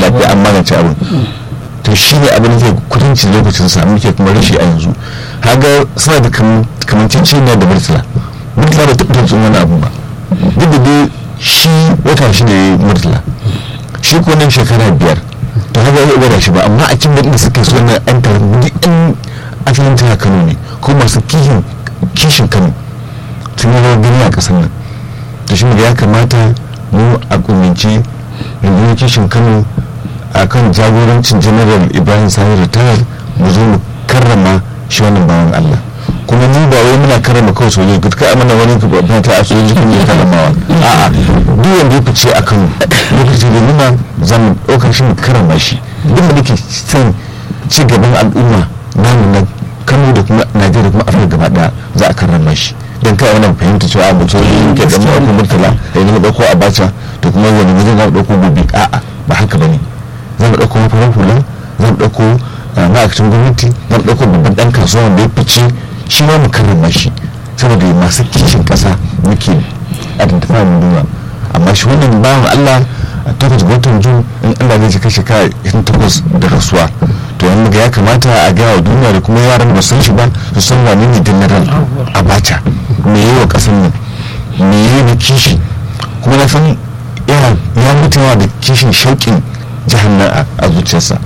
lafiya an magance abin to shi ne abin da ke kudancin lokacin sa muke kuma rashi a yanzu haga suna da kamancin ne da murtala murtala da taɓa tun wani abu ba duk da dai shi wata shi ne murtala shi ko nan shekara biyar to haka ya gwada shi ba amma a cikin da suke so na an tarar duk yan asalin tana kano ne ko masu kishin kishin kano sun yi rawar gani a ƙasar nan to shi ya kamata mu a kuminci rundunar kishin kano a kan jagorancin general ibrahim sani ritayar mu zo mu karrama shi wannan bawan allah kuma ni ba wai muna karrama kawai sojoji ka kai mana wani fata a sojoji kun ne karramawa a'a duk wanda ya fice a kan lokaci da nuna za mu ɗaukar shi mu karrama shi duk da nake son ci gaban al'umma namu na kano da kuma najeriya kuma afirka gaba daya za a karrama shi don kai wannan fahimta cewa mutum ke da mu ɗauko murtala da yanzu mu ɗauko abacha to kuma wani wajen za mu ɗauko gobe a'a ba haka ba ne za mu ɗauko mafarar hula za mu ɗauko ma'aikacin gwamnati za mu ɗauko babban ɗan kasuwa wanda ya fice shi ma mu karrama shi saboda masu kishin ƙasa muke identify mu nuna amma shi wannan bawan Allah a takwas ga watan jun in Allah zai cika shekara irin takwas da rasuwa to wani ga ya kamata a gaya wa duniya da kuma yaran ba san shi ba su san wane ne general abacha me yi wa ƙasar nan me yi na kishi kuma na san ya mutu da kishin shauƙin jihar nan a zuciyarsa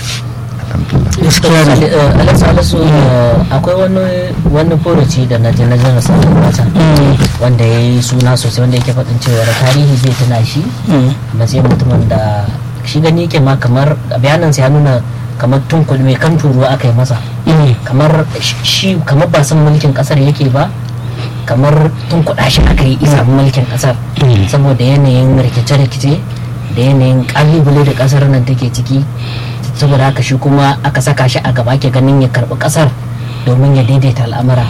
gaskiya ne alasu akwai wani wani furuci da na na jana sanin wata wanda ya yi suna sosai wanda yake faɗin cewa tarihi zai tuna shi matsayin mutumin da shi gani yake ma kamar bayanan ya nuna kamar tun mai kan turuwa aka yi masa kamar shi kamar ba san mulkin kasar yake ba kamar tun kuɗa shi aka yi isa mulkin kasar saboda yanayin rikice-rikice da yanayin kalubale da kasar nan take ciki saboda haka shi kuma aka saka shi a gaba ke ganin ya karbi kasar domin ya daidaita al'amura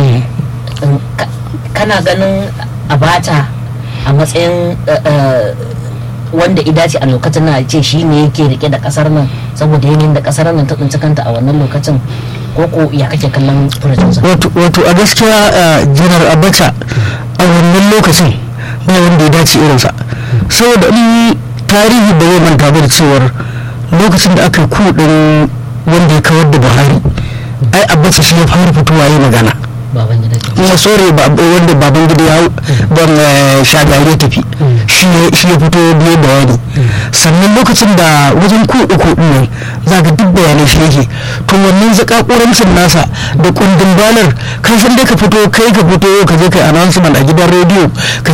kana ganin abata a matsayin wanda idace a lokacin na ce shi ne yake rike da kasar nan saboda yanayin da kasar nan ta tsinci kanta a wannan lokacin koko ya kake kallon furajinsa wato a gaskiya janar abacha a wannan lokacin ba wanda ya dace irinsa saboda in tarihi da zai manta da cewar lokacin da aka kudin wanda ya kawar da buhari ai abacha shi ya fara fitowa yi magana kuma sore wanda baban gida ya ban shagari ya tafi shi ya fito biye bayani sannan lokacin da wajen ku uku ne za ga duk bayanai shi yake to wannan zakakurancin nasa da kundin balar kan san dai ka fito kai ka fito ka je kai announcement a gidan rediyo ka